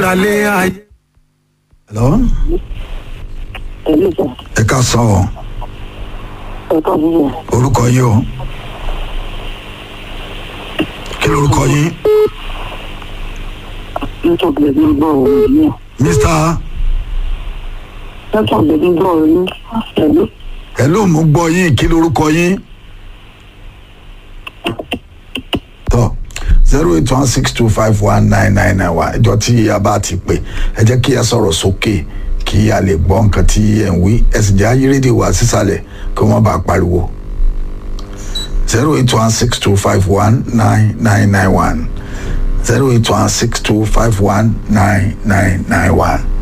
lálẹ́ ayé. hello ẹ̀lú sà ẹ ká sọ ọ ẹ̀ka fúnfún orúkọ yín o kí lorúkọ yín nítòkì ẹ̀dí ń gbọ́ ọ̀rọ̀ yìí mr nítòkì ẹ̀dí ń gbọ́ ọ̀rọ̀ yìí ẹ̀lú hello mo gbọ́ yín kí lorúkọ yín tọ zero eight one six two five one nine nine nine one ìjọ tí a bá ti pè ẹ jẹ́ kí a sọ̀rọ̀ sókè kí a lè gbọ́ nǹkan tí ẹ̀ ń wí ẹ sì jẹ́ ayé rédíò wá sísàlẹ̀ kí wọ́n bá pariwo zero eight one six two five one nine nine nine one zero eight one six two five one nine nine nine one.